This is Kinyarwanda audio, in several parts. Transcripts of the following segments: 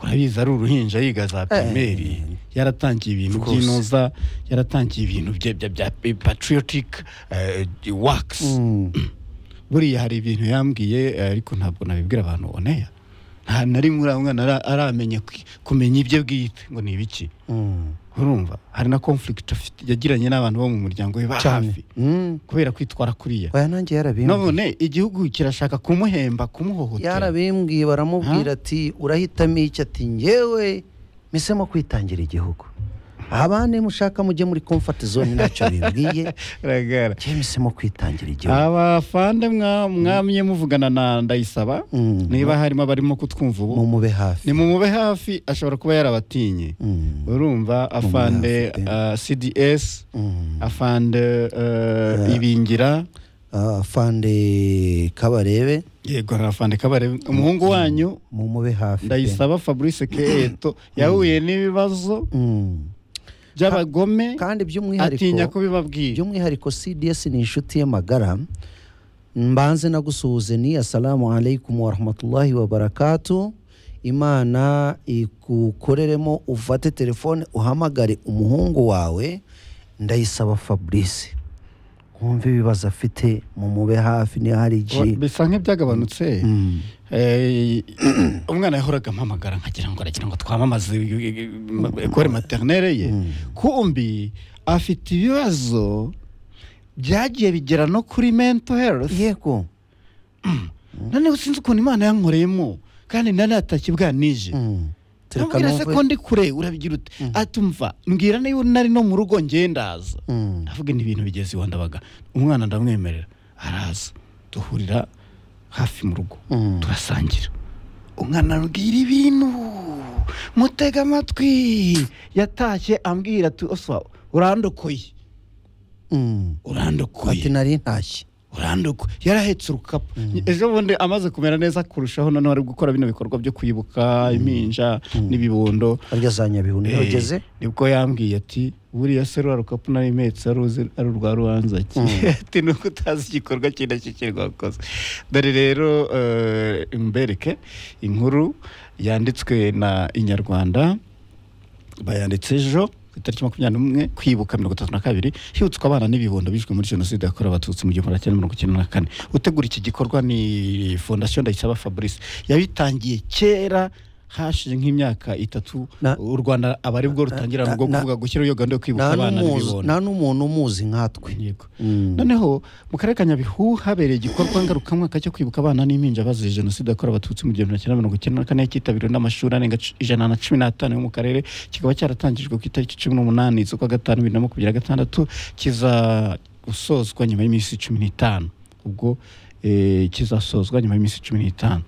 urabizi ari uruhinja yiga za pirimeri yaratangiye ibintu Of course. by'inoza yaratangiye ibintu bye- bya- bya patriotic eh, works buriya hari ibintu yambwiye eh, ariko ntabwo nabibwira abantu oneya nta na rimwe uriya mwana ara- aramenya kwi- kumenya ibye bwite ngo ni ibiki urumva hari na conflict afite yagiranye n'abantu bo mu muryango we ba cyane hafi Mm. kubera kwitwara kuriya oya nanjye yarabimbwiye none igihugu kirashaka kumuhemba kumuhohotera yarabimbwiye baramubwira ati urahitamo iki ati ngewe mpisemo kwitangira igihugu abandi mushaka mujye muri comfort zone ntacyo bibwiye Ragara. ngewe mpisemo kwitangira igihugu abafande mwa- mwamye muvugana na ndayisaba Mm. niba harimo abarimo kutwumva ubu mumube hafi nimumube hafi ashobora kuba yarabatinye Mm. urumva afande hafi pe. ah, cds Mm. afande eh, ibingira Ah, fande kabarebe yego hari afande kabare umuhungu wanyu mumube hafi pe. ndayisaba fabrice keto yahuye n'ibibazo Mm. by'abagome kandi by'umwihariko atinya kubibabwira by'umwihariko cds ni inshuti ye magara mbanze nagusuhuze ni assalamu alaikum warahmatullahi wabarakatu imana igukoreremo ufate telefone uhamagare umuhungu wawe ndayisaba fabrice wumve ibibazo afite mumube hafi niyo hari igi bisa nk'ibyagabanutse Mm. Eh, umwana yahoraga ampamagara nkagira ngo aragira ngo twamamaze ekore materinere ye kumbi afite ibibazo byagiye bigera no kuri mento herifu yego noneho sinzi ukuntu imana yankoreyemo kandi nari natakibwa nije Mm. Tureka Nambwira se numve. ko ndi kure urabigira ute atumva mbwira niba nari no mu rugo ngendaza Mm. ndavuga ni ibintu bigeze iwa ndabaga umwana ndamwemerera araza duhurira hafi mu rugo Mm. turasangira umwana arubwira ibintu mutega amatwi yatashye ambwira ati oswa urandokoye Mm. urandokoye ati nari ntashye urandokoye yarahetse urukapu ejo bundi amaze kumera neza kurushaho noneho ari gukora bino bikorwa byo kwibuka impinja n'ibibondo arya za nyabihu niyo Eh, ageze nibwo yambwiye ati buriya se rura rukapu nari mpetse ari uzi- ari urwa rubanza ki ati nuko utazi igikorwa iki nacyo kiri wakoze dore rero eh, mbereke inkuru yanditswe na inyarwanda bayanditse ejo ku itariki makumyabiri n'umwe kwibuka mirongo itatu na kabiri hibutswa abana n'ibibondo bishwe muri jenoside yakorewe abatutsi mu gihumbi magana cyenda mirongo icyenda na kane utegura iki gikorwa ni fondasiyo ndayisaba fabrice yabitangiye kera hashize nk'imyaka itatu Na- u rwanda aba ari bwo rutangira na- bwo na- kuvuga gushyiraho iyo gahunda yo kwibuka nta abana n'umuzi n'ibibondo nta n'umuntu umuzi nkatwe Yego. Mm. noneho mu karere ka nyabihu habereye igikorwa ngarukamwaka cyo kwibuka abana n'impinja bazize jenoside yakorewe abatutsi mu gihumbi magana cyenda mirongo icyenda na kane cyitabiriwe n'amashuri arenga c- ijana na cumi n'atanu yo mu karere kikaba cyaratangijwe ku itariki cumi n'umunani z'ukwa gatanu bibiri na makumyabiri na gatandatu kiza gusozwa nyuma y'iminsi cumi n'itanu ubwo eh, kizasozwa nyuma y'iminsi cumi n'itanu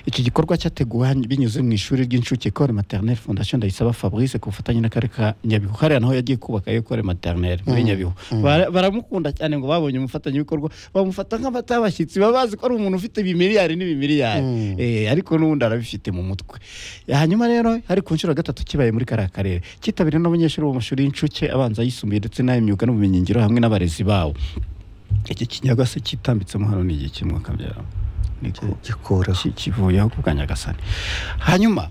iki gikorwa cyateguwe han- binyuze mu ishuri ry'incuke Ecole Maternelle Fondation Ndayisaba Fabrice ku bufatanye n'akarere ka Nyabihu hariya naho yagiye kubaka Ecole Maternelle muri Nyabihu Bara- baramukunda cyane ngo babonye umufatanyabikorwa bamufata nk'abata abashyitsi baba bazi ko ari umuntu ufite ibimiliyari n'ibimiliyari Mm. Eh, ariko n'ubundi arabifite mu mutwe hanyuma rero hari ku nshuro ya gatatu kibaye muri kariya karere cyitabiriwe n'abanyeshuri bo mu mashuri y'incuke abanza yisumbuye ndetse n'ay'imyuga n'ubumenyingiro hamwe n'abarezi babo iki kinyaga se kitambitsemo hano ni igihe kimwe akabyara niko gikoraho ki- kivuyeho ku kanyagasani hanyuma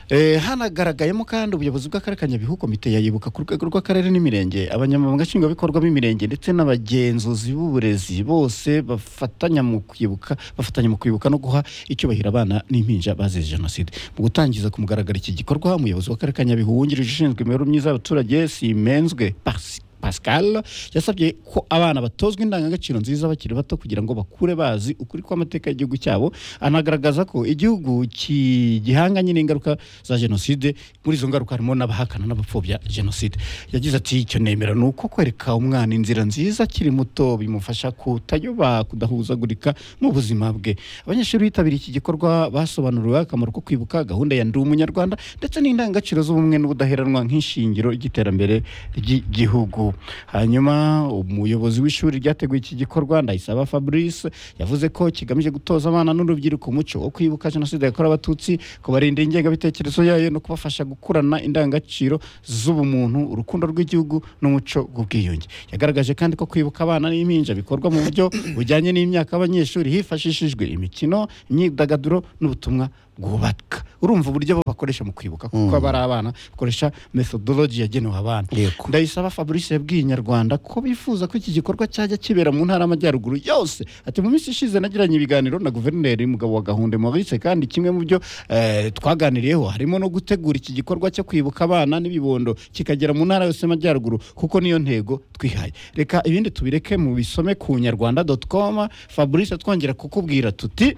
eh, hanagaragayemo kandi ubuyobozi bw'akarere ka nyabihu komite yayibuka ku rwego rw'akarere n'imirenge abanyamabanga nshingwabikorwa b'imirenge ndetse n'abagenzuzi b'uburezi bose bafatanya mu kwibuka bafatanya mu kwibuka no guha icyubahiro abana n'impinja bazize jenoside mu gutangiza ku mugaragaro iki gikorwa umuyobozi w'akarere ka nyabihu wungirije ushinzwe imibereho myiza y'abaturage simenzwe Pasi- Pascal yasabye ko abana batozwa indangagaciro nziza bakiri bato kugira ngo bakure bazi ukuri kw'amateka y'igihugu cyabo anagaragaza ko igihugu ki- gihanganye n'ingaruka za jenoside muri izo ngaruka harimo n'abahakana n'abapfobya jenoside yagize ati icyo nemera ni uko kwereka umwana inzira nziza akiri muto bimufasha kutayoba kudahuzagurika mu buzima bwe abanyeshuri bitabiriye iki gikorwa basobanuriwe akamaro ko kwibuka gahunda ya ndi umunyarwanda ndetse n'indangagaciro z'ubumwe n'ubudaheranwa nk'ishingiro ry'iterambere ry'igihugu hanyuma umuyobozi w'ishuri ryateguye iki gikorwa ndayisaba fabrice yavuze ko kigamije gutoza abana n'urubyiruko umuco wo kwibuka jenoside yakorewe abatutsi kubarinda ingengabitekerezo yayo no kubafasha gukurana indangagaciro z'ubumuntu urukundo rw'igihugu n'umuco w'ubwiyunge yagaragaje kandi ko kwibuka abana n'impinja bikorwa mu buryo bujyanye n'imyaka y'abanyeshuri hifashishijwe imikino imyidagaduro n'ubutumwa bwubaka urumva uburyo abo bakoresha mu kwibuka kuko aba ari abana bakoresha methodology yagenewe abana Yego. ndayisaba fabrice yabwiye inyarwanda ko bifuza ko iki gikorwa cyajya kibera mu ntara y'amajyaruguru yose ati mu minsi ishize nagiranye ibiganiro na guverineri mugabo wa gahunde maurice kandi kimwe mu byo eh, twaganiriyeho harimo no gutegura iki gikorwa cyo kwibuka abana n'ibibondo kikagera mu ntara yose y'amajyaruguru kuko niyo ntego twihaye reka ibindi tubireke mu bisome ku nyarwanda com fabrice twongera kukubwira tuti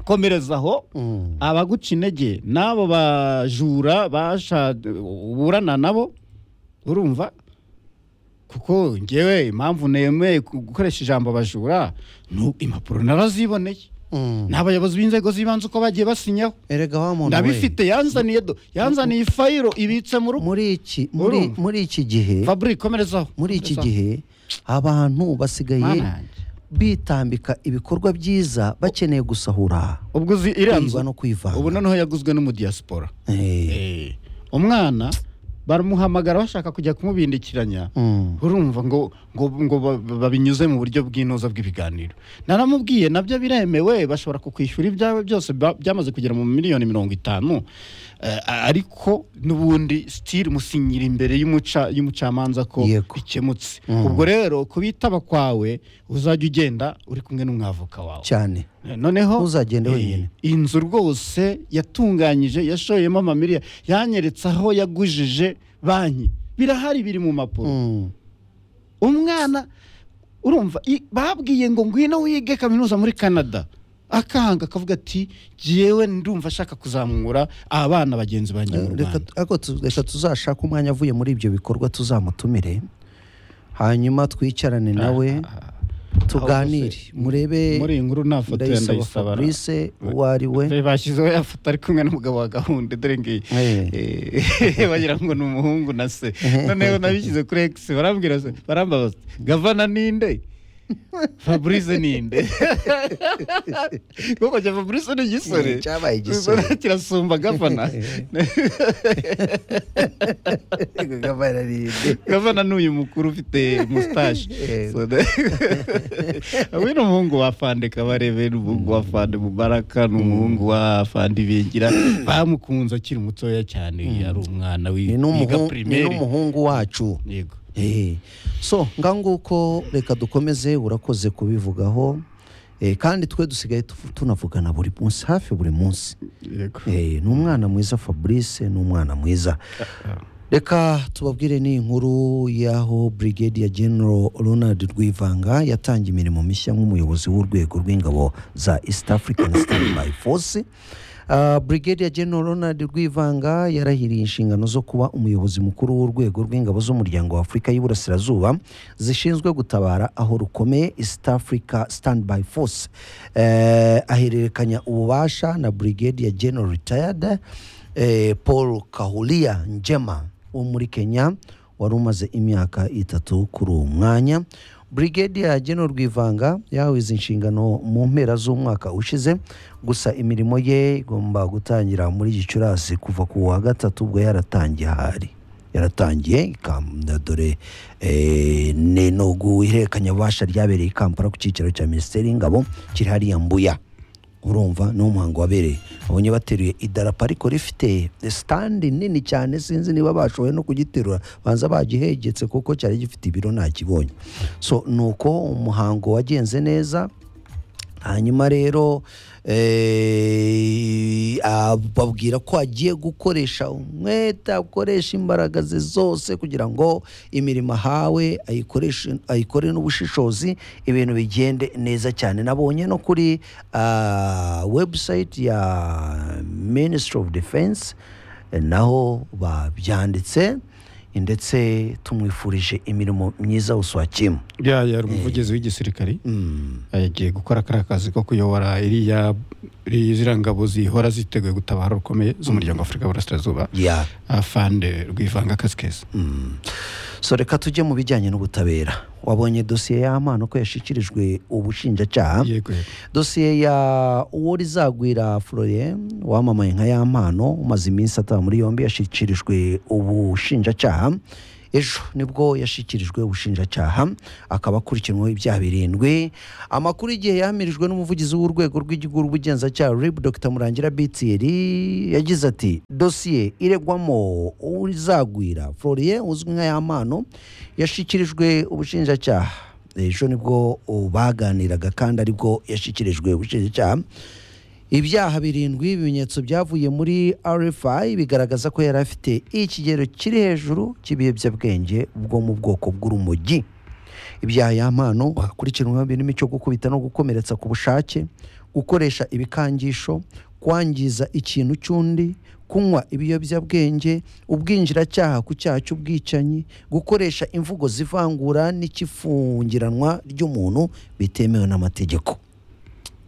komereza aho Mm. abaguca intege n'abo bajura basha uburana nabo urumva kuko ngewe impamvu nemeye ku- gukoresha ijambo abajura ni impapuro naraziboneye Mm. ni abayobozi b'inzego z'ibanze uko bagiye basinyaho erega wa muntu we ndabifite yanzaniye do yanzaniye ifayiro ibitse mu rugo muri iki muri Urumva? muri iki gihe fabri komerezaho muri iki komerezaho. gihe abantu basigaye Mana yanjye. bitambika ibikorwa byiza bakeneye gusahura ubwo uzi iriya nzu kwiba no kwivanga ubu noneho yaguzwe n'umudiyasipora Eh, Eh, umwana baramuhamagara bashaka kujya kumubindikiranya mm, urumva ngo ngo ngo ba- ba- babinyuze mu buryo bw'inoza bw'ibiganiro naramubwiye nabyo biremewe bashobora kukwishyura ibyawe byose ba- byamaze kugera mu miliyoni mirongo itanu Eh, a- ariko n'ubundi sitiri musinyira imbere y'umuca y'umucamanza ko Yego. bikemutse Mm. ubwo rero ku bitaba kwawe uzajya ugenda uri kumwe n'umwavoka wawe cyane noneho Ntuzagende eh, wenyine. inzu rwose yatunganyije yashoyemo amamiliyoni yanyeretse aho yagujije banki birahari biri mu mpapuro Mm, umwana urumva i- babwiye ngo ngwino wige kaminuza muri canada akanga akavuga ati jyewe ndumva ashaka kuzamura abana bagenzi banjye mu reka rwanda ariko tu- reka tuzashake umwanya avuye muri ibyo bikorwa tuzamutumire hanyuma twicarane nawe tuganire rwose, murebe muri iyi nkuru nta foto ya ndayisaba ndayisaba fabrice uwo ari we Be- bashyizeho ya foto ari kumwe n'umugabo wa gahunda dore ngiyi Eh, Eh. bagira ngo ni umuhungu na se noneho nabishyize kuri x barambwira se- barambaza bati, gavana ninde fabrice ninde kuko cya fabrice ni igisore Eh, cyabaye igisore. Ubwo kirasumba gavana gavana ni uyu mukuru ufite mustache Eh. So the- we ni umuhungu wa fande kabarebe ni umuhungu wa fande mubaraka ni umuhungu wa fande ibingira bamukunze akiri mutoya cyane yari umwana wi- ni wiga n'umuhungu- ni primaire n'umuhungu wacu yego Eh, so nganguko reka dukomeze urakoze kubivugaho Eh, kandi twe dusigaye tuvu- tunavugana buri munsi hafi buri munsi yego Eh, ni umwana mwiza fabrice ni umwana mwiza reka tubabwire ni inkuru y'aho brigadier general ronald rwivanga yatangiye imirimo mishya nk'umuyobozi w'urwego rw'ingabo za east african standby force Uh, brigadier general ronald rwivanga yarahiriye inshingano zo kuba umuyobozi mukuru w'urwego rw'ingabo z'umuryango wa afurika y'uburasirazuba zishinzwe gutabara aho rukomeye east africa standby force Eh, ahererekanya ububasha na brigadier general retired eh, paul kahulia njema wo muri kenya wari umaze imyaka itatu kuri uwo mwanya brigadier general rwivanga yahawe izi nshingano mu mpera z'umwaka ushize gusa imirimo ye igomba gutangira muri gicurasi kuva ku wa gatatu ubwo yaratangiye ahari yaratangiye ikamba- dore eh, ni nugu ihererekanyabubasha ryabereye i kampala ku cyicaro cya minisiteri y'ingabo kiri hariya mbuya urumva ni umuhango wabereye abonye bateruye idarapo ariko rifite sitandi nini cyane sinzi niba bashoboye no kugiterura banza bagihegetse kuko cyari gifite ibiro ntakibonye so ni uko umuhango wagenze neza hanyuma rero eh, ah, babwira ko agiye gukoresha umwete akoresha imbaraga ze zose kugira ngo imirimo ahawe ayikoreshe- ayikore n'ubushishozi ibintu bigende neza cyane nabonye no kuri ah, website ya ministry of defense eh, naho babyanditse ndetse tumwifurije imirimo myiza uswakimu ya yari umuvugizi w'igisirikari yagiye gukora kariya kazi ko kuyobora iriya iriya ziriya ngabo zihora ziteguye gutabara rukomeye z'umuryango w'afurika y'uburasirazuba ya afande rwivanga akazi keza Mm. so reka tujye mu bijyanye n'ubutabera wabonye dosiye y'amana ko yashyikirijwe ubushinjacyaha yego yego dosiye ya uworizagwira florien wamamaye nka y'ampano umaze iminsi ataba muri yombi yashyikirijwe ubushinjacyaha ejo nibwo yashyikirijwe ubushinjacyaha akaba akurikiranweho ibyaha birindwi amakuru y'igihe yamirijwe n'umuvugizi w'urwego rw'igihugu rw'ubugenzacyaha rib dr murangira bitiyeri yagize ati dosiye iregwamo uzagwira floriye uzwi nka yamano yashyikirijwe ubushinjacyaha ejo nibwo baganiraga kandi aribwo yashyikirijwe ubushinjacyaha ibyaha birindwi ibimenyetso byavuye muri rfi bigaragaza ko yari afite ikigero kiri hejuru cy'ibiyobyabwenge bwo mu bwoko bw'urumogi ibyaha yampano hakurikiranweho birimo icyo gukubita no gukomeretsa ku bushake gukoresha ibikangisho kwangiza ikintu cy'undi kunywa ibiyobyabwenge ubwinjiracyaha ku cyaha cy'ubwicanyi gukoresha imvugo zivangura n'ikifungiranwa ry'umuntu bitemewe n'amategeko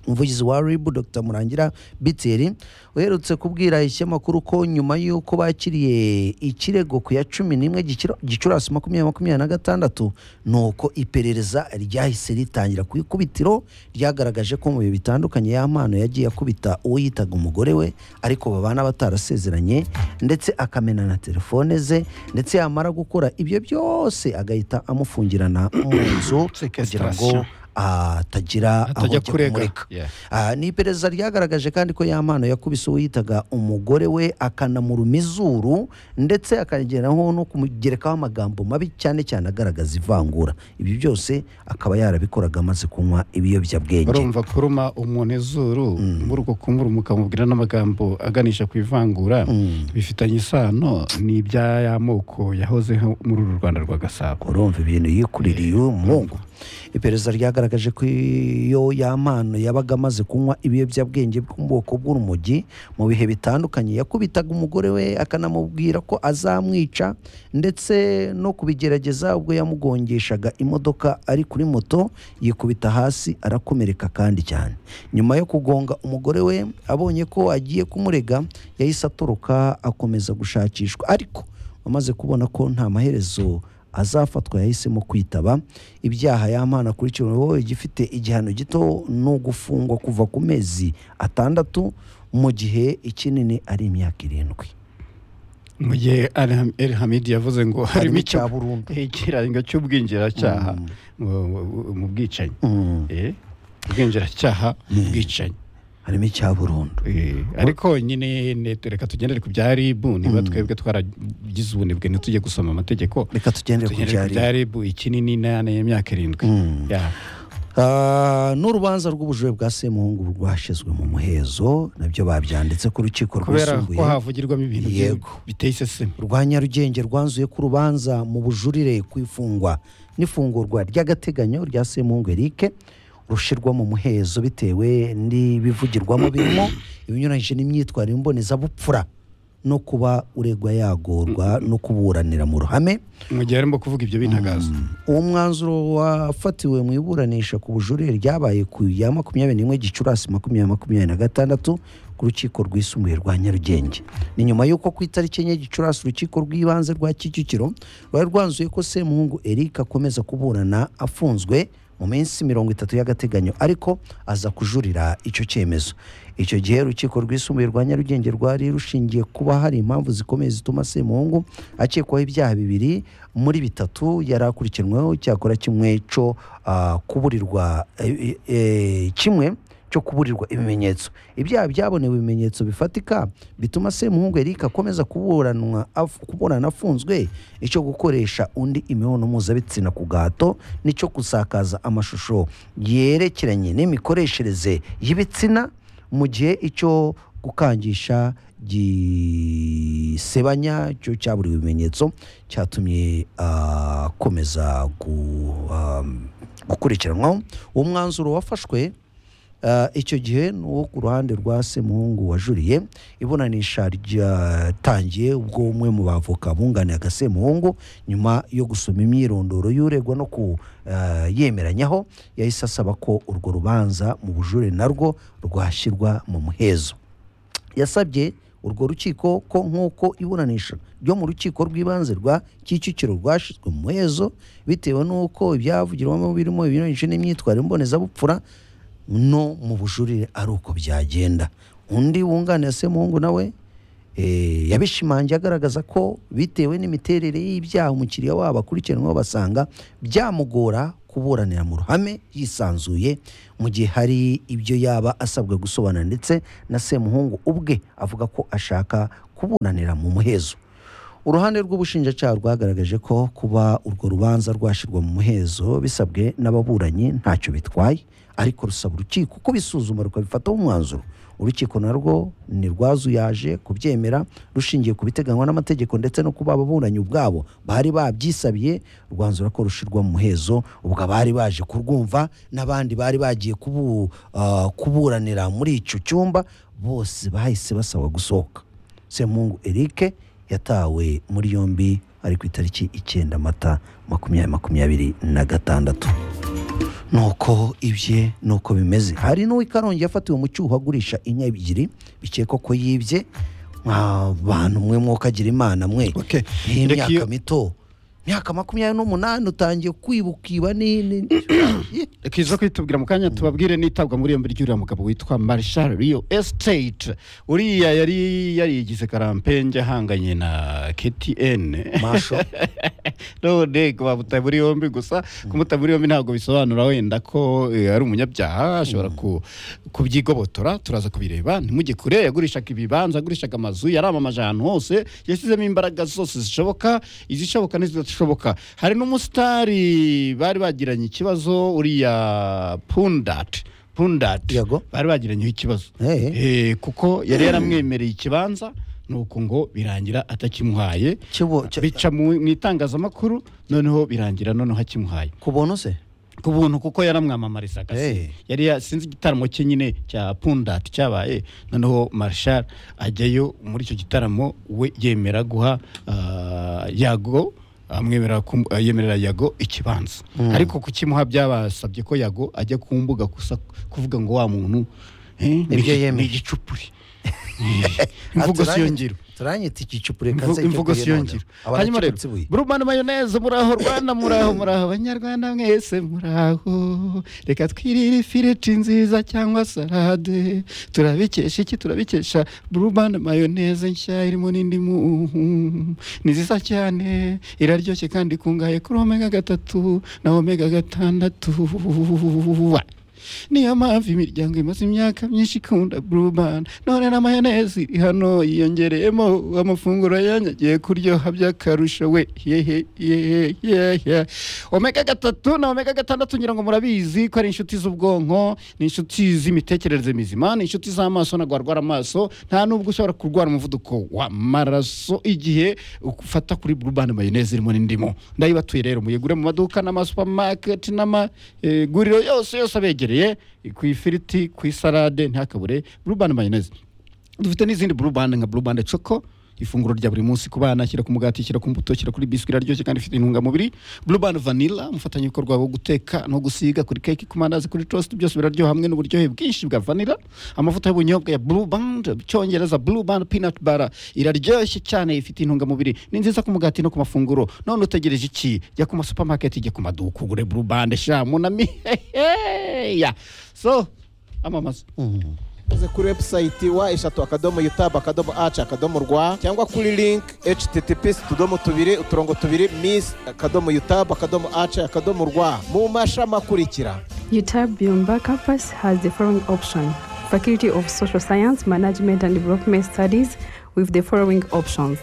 umuvugizi wa ribu dr murangira biteri uherutse kubwira ishyamakuru ko nyuma y'uko bakiriye ikirego ku ya cumi n'imwe Gicura- gicurasi makumyabiri makumyabiri na gatandatu ni uko iperereza ryahise ritangira ku ikubitiro ryagaragaje ko mu bihe bitandukanye y'amano yagiye akubita uwo yitaga umugore we ariko babana batarasezeranye ndetse akamena na telefone ze ndetse yamara gukora ibyo byose agahita amufungirana mu nzu kugira ngo atagira aho atajya ajya kurega kumureka Yeah. Ah, ni iperereza ryagaragaje kandi ko yamano yakubise uwo yitaga umugore we akanamuruma izuru ndetse akageraho no kumugerekaho amagambo mabi cyane cyane agaragaza ivangura ibi byose akaba yarabikoraga amaze kunywa ibiyobyabwenge urumva kuruma umuntu izuru muri uko kumuruma ukamubwira n'amagambo aganisha ku ivangura bifitanye isano ni iby'amoko yahozeho muri uru rwanda rwa gasabo urumva ibintu yikuririye umuhungu iperereza ryagaragaje ko iyo yamano yabaga amaze kunywa ibiyobyabwenge bwo mu bwoko bw'urumogi mu bihe bitandukanye yakubitaga umugore we akanamubwira ko azamwica ndetse no kubigerageza ubwo yamugongeshaga imodoka ari kuri moto yikubita hasi arakomereka kandi cyane nyuma yo kugonga umugore we abonye ko agiye kumurega yahise atoroka akomeza gushakishwa ariko amaze kubona ko nta maherezo azafatwa yahisemo kwitaba ibyaha y'amana akurikiranweho igifite igihano gito no gufungwa kuva ku mezi atandatu mu gihe ikinini ari imyaka irindwi mu gihe Al- el hamidi yavuze ngo harimo harimo icyo icya burundu ikirango cy'ubwinjiracyaha mu- mu- mu bwicanyi Mm, Eh, ubwinjiracyaha mu bwicanyi harimo icya burundu Eh, ariko nyine ne- reka tugendere ku bya ribu niba twebwe twaragize ubunebwe ntitujye gusoma amategeko reka tugendere ku tugendere ku byari bya ribu ikinini n'ayana y'imyaka irindwi Mm. Yeah. Ah, n'urubanza rw'ubujure bwa semuhungu rwashizwe mu muhezo nabyo babyanditse ku rukiko kubera ko rwisumbuye havugirwamo ibintu byi- Yego. biteye iseseme rwa nyarugenge rwanzuye ku rubanza mu bujurire ku ifungwa n'ifungurwa ry'agateganyo rya semungu erike rushyirwa mu muhezo bitewe n'ibivugirwamo birimo ibinyuranyije n'imyitwarire mbonezabupfura no kuba uregwa yagorwa no kuburanira mu ruhame mu gihe arimo kuvuga ibyo bintagaza uwo mwanzuro wafatiwe mu iburanisha ku bujurire ryabaye ku ya makumyabiri n'imwe gicurasi makumyabiri makumyabiri na gatandatu ku rukiko rwisumbuye rwa nyarugenge ni nyuma y'uko ku itariki enye gicurasi urukiko rw'ibanze rwa kicukiro rwari rwanzuye ko semuhungu eric akomeza kuburana afunzwe mu minsi mirongo itatu y'agateganyo ariko aza kujurira icyo cyemezo icyo gihe urukiko rwisumbuye rwa nyarugenge rwari rushingiye kuba hari impamvu zikomeye zituma semuhungu akekwaho ibyaha bibiri muri bitatu yari akurikiranweho cyakora kimwe cyo ah, kuburirwa eh, eh, kimwe cyo kuburirwa ibimenyetso ibyaha byabonewe ibimenyetso bifatika bituma semuhungu erike akomeza kuburanwa af- kuburana afunzwe icyo gukoresha undi imibonano mpuzabitsina ku gahato n'icyo gusakaza amashusho yerekeranye n'imikoreshereze y'ibitsina mu gihe icyo gukangisha gisebanya cyo cyaburiwe ibimenyetso cyatumye ah, akomeza gu, ah, gukurikiranwaho uwo mwanzuro wafashwe Ah, icyo gihe ni uwo ku ruhande rwa semuhungu wajuriye iburanisha ryatangiye ubwo umwe mu bavoka bunganiye agasemuhungu nyuma yo gusoma imyirondoro y'uregwa no ku ah, yemeranyaho yahise asaba ko urwo rubanza mu bujure narwo rwashyirwa mu muhezo yasabye urwo rukiko ko nk'uko iburanisha ryo mu rukiko rw'ibanze rwa kicukiro rwashyizwe mu muhezo bitewe n'uko ibyavugirwamo birimo ibinyuranyije n'imyitwarire mbonezabupfura no mu bujurire ari uko byagenda undi wunganira semuhungu nawe Eh, yabishimangiye agaragaza ko bitewe n'imiterere y'ibyaha umukiriya wabo akurikiranweho basanga byamugora kuburanira mu ruhame yisanzuye mu gihe hari ibyo yaba asabwa gusobanura ndetse na semuhungu ubwe avuga ko ashaka kuburanira mu muhezo uruhande rw'ubushinjacyaha rwagaragaje ko kuba urwo rubanza rwashyirwa mu muhezo bisabwe n'ababuranyi ntacyo bitwaye ariko rusaba urukiko ko bisuzuma rukabifataho umwanzuro urukiko narwo ntirwazuyaje kubyemera rushingiye ku biteganywa n'amategeko ndetse no kuba ababuranyi ubwabo bari babyisabiye rwanzura ko rushyirwa mu muhezo ubwo abari baje kurwumva n'abandi bari bagiye kubu- ah, kuburanira muri icyo cyumba bose bahise basaba gusohoka semungu eric yatawe muri yombi ari ku itariki icyenda mata makumyabiri makumyabiri na gatandatu nuko ibye nuko bimeze hari n'uwo i karongi yafatiwe mu cyuho agurisha inka ebyiri bikekwa ko yibye mwa bantu mwe mwokagira imana mwe Okay. Reka iyo- nk'imyaka mito imyaka makumyabiri n'umunani utangiye kwibukiba ni ni- reka izo kwitubwira mu kanya tubabwire n'itabwa muri yombi ry'uriya mugabo witwa marshal rio estate uriya yari yarigize karampenje ahanganye na ktn masho none bamuta muri yombi gusa kumuta muri yombi ntabwo bisobanura wenda ko eh, ari umunyabyaha ashobora ku- kubyigobotora turaza kubireba ntimujye kure yagurishaga ibibanza agurishaga amazu yaramamaje ahantu hose yashyizemo imbaraga zose zishoboka izishoboka n'izidashoboka hari n'umusitari bari bagiranye ikibazo uriya pundat pundat Yego. bari bagiranyeho ikibazo Eh. Eh, kuko yari yaramwemereye ikibanza nuko ngo birangira atakimuhaye Kibo- cyo- bica mu mu itangazamakuru noneho birangira noneho hakimuhaye ku buntu se ku buntu kuko yaramwamamarizaga se. Eh. yari ya- sinzi igitaramo cye nyine cya pundati cyabaye noneho marshal ajyayo muri icyo gitaramo we yemera guha ah, yago amwemerera kum- ah, yemerera yago ikibanza ariko kukimuha byabasabye ko yago ajya ku mbuga gusa kuvuga ngo wa muntu eh, ni Ibyo igi- yemeye. ni igicupuri Eh, imvugo Ah, si yo ngiro turanyita igicupure Imvu- kanse imvugo siyongera hanyuma rero burumani mayoneze muraho rwanda muraho muraho abanyarwanda mwese muraho reka twirire ifiriti nziza cyangwa salade turabikesha iki turabikesha burumani mayoneze nshya irimo n'indimu ni nziza cyane iraryoshye kandi ikungahaye kuri omega gatatu na omega gatandatu niyo mpamvu imiryango imaze imyaka myinshi ikunda burubani none na mayonezi iri hano yiyongereyemo amafunguro yanyagiye kuryoha by'akarusho we yehe yehe yehe omega gatatu na omega gatandatu ngira ngo murabizi ko ari inshuti z'ubwonko ni inshuti z'imitekerereze mizima ni inshuti z'amaso ntabwo warwara amaso nta nubwo ushobora kurwara umuvuduko w'amaraso igihe ufata kuri burubani mayonezi irimo n'indimu ndayibatuye rero muyigure mu maduka n'amasupamaketi n'amaguriro yose yose abegereye ku ifiriti ku isalade ntakabure burubani mayonezi dufite n'izindi burubani nka burubani coko ifunguro rya buri munsi ku bana shyira ku mugati shyira ku mbuto shyira kuri biswi iraryoshye kandi ifite intungamubiri burubani vanilla umufatanyabikorwa wo guteka no gusiga kuri keke ku mandazi kuri toast byose biraryoha hamwe n'uburyohe bwinshi bwa vanilla amavuta y'ubunyobwa ya burubani icyongereza burubani peanut bara iraryoshye cyane ifite intungamubiri ni nziza ku mugati no ku mafunguro none utegereje iki jya ku masupamaketi jya ku maduka ugure burubani sha munami heheya so amamaza uze kuri webusayiti wa eshatu akadomo yutabu akadomo aci akadomo rwa cyangwa kuri link https utudomo tubiri uturongo tubiri miss akadomo yutabu akadomo aci akadomo rwa mu mashami akurikira UTAB Byumba campus has the following option Faculty of Social Science, Management and Development Studies with the following options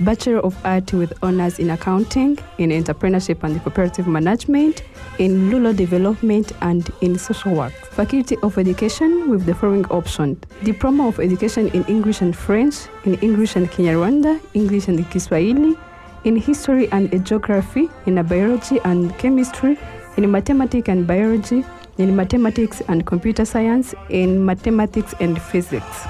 Bachelor of Art with honors in accounting, in entrepreneurship and cooperative management, in rural development and in social work. Faculty of Education with the following option Diploma of Education in English and French, in English and Kinyarwanda, English and Kiswahili, in history and geography, in biology and chemistry, in mathematics and biology, in mathematics and computer science, in mathematics and physics.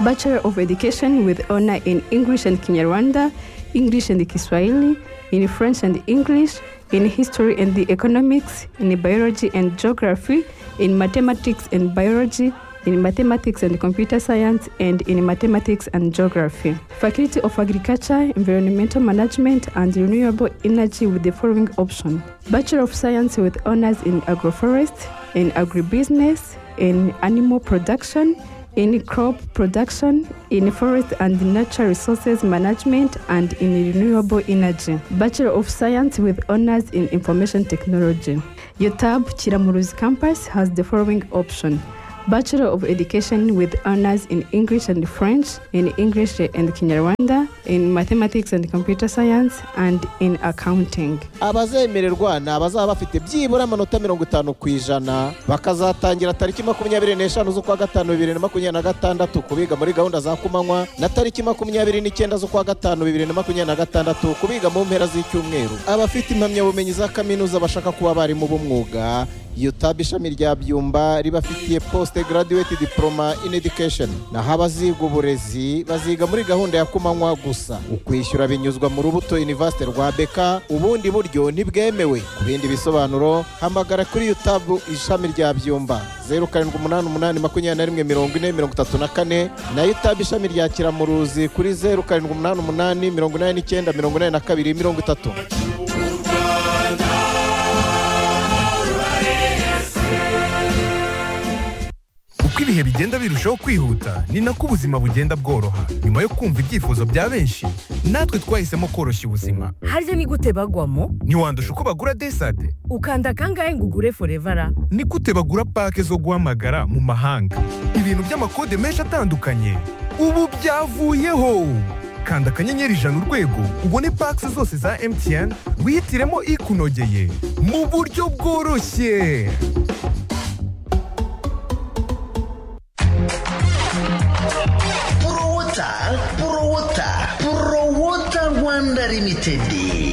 Bachelor of Education with honor in English and Kinyarwanda, English and Kiswahili, in French and English, in History and the Economics, in Biology and Geography, in Mathematics and Biology, in Mathematics and Computer Science, and in Mathematics and Geography. Faculty of Agriculture, Environmental Management, and Renewable Energy with the following option Bachelor of Science with honors in Agroforest, in Agribusiness, in Animal Production, in crop production, in forest and nature resources management, and in renewable energy. Bachelor of Science with honors in information technology. UTAB Chiramuruzi campus has the following option. Bachelor of Education with honors in English and French, in English and Kinyarwanda, in Mathematics and Computer Science, and in Accounting. abazemererwa ni abazaba bafite byibura amanota mirongo itanu ku ijana bakazatangira tariki makumyabiri n'eshanu z'ukwa gatanu bibiri na makumyabiri na gatandatu kubiga muri gahunda za kumanywa na tariki makumyabiri n'icyenda z'ukwa gatanu bibiri na makumyabiri na gatandatu kubiga mu mpera z'icyumweru abafite impamyabumenyi za kaminuza bashaka kuba abarimu b'umwuga yutab ishami rya byumba ribafitiye poste graduate diploma in education naho abaziga uburezi baziga muri gahunda ya kumanywa gusa ukwishyura binyuzwa mu rubuto university rwa beka ubundi buryo ntibwemewe ku bindi bisobanuro hamagara kuri yutab ishami rya byumba zeru karindwi umunani umunani makumyabiri na rimwe mirongo ine mirongo itatu na kane na yutab ishami rya kiramuruzi kuri zeru karindwi umunani umunani mirongo inani n'icyenda mirongo inani na kabiri mirongo itatu uko ibihe bigenda birushaho kwihuta ni nako ubuzima bugenda bworoha nyuma yo kumva ibyifuzo bya benshi natwe twahisemo koroshya ubuzima harya ni gute bagwamo ntiwandusha uko bagura desade ukanda kangahe ngo ugure forevara ni gute bagura pake zo guhamagara mu mahanga ibintu by'amakode menshi atandukanye ubu byavuyeho kanda akanyenyeri ijana urwego ubone pake zose za mtn wihitiremo ikunogeye mu buryo bworoshye Purowota, Purowota, Purowota Rwanda Limited.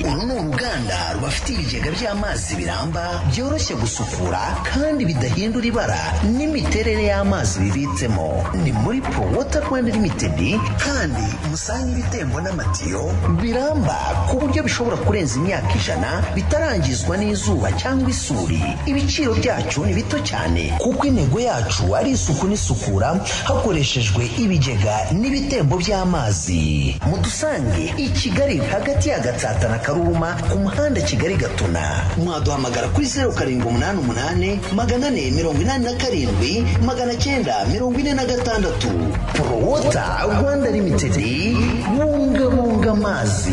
Uru ni uruganda rubafite ibigega by'amazi biramba byoroshye gusukura kandi bidahindura ibara n'imiterere y'amazi bibitsemo. Ni muri Purowota Rwanda Limited kandi musanga ibitembo n'amatiyo biramba ku buryo bishobora kurenza imyaka ijana bitarangizwa n'izuba cyangwa isuri. Ibiciro byacu ni bito cyane kuko intego yacu ari isuku n'isukura hakoreshejwe ibigega n'ibitembo by'amazi mudusange i kigali hagati ya gatsata na karuruma ku muhanda kigali gatuna mwaduhamagara kuri zeru karindwi umunani umunani magana ane mirongo inani na karindwi magana cyenda mirongo ine na gatandatu porowota rwanda limitedi bungabunga amazi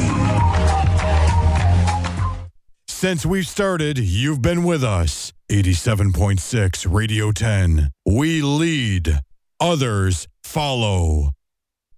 Since we've started, you've been with us. 87.6 Radio 10. We lead, others follow.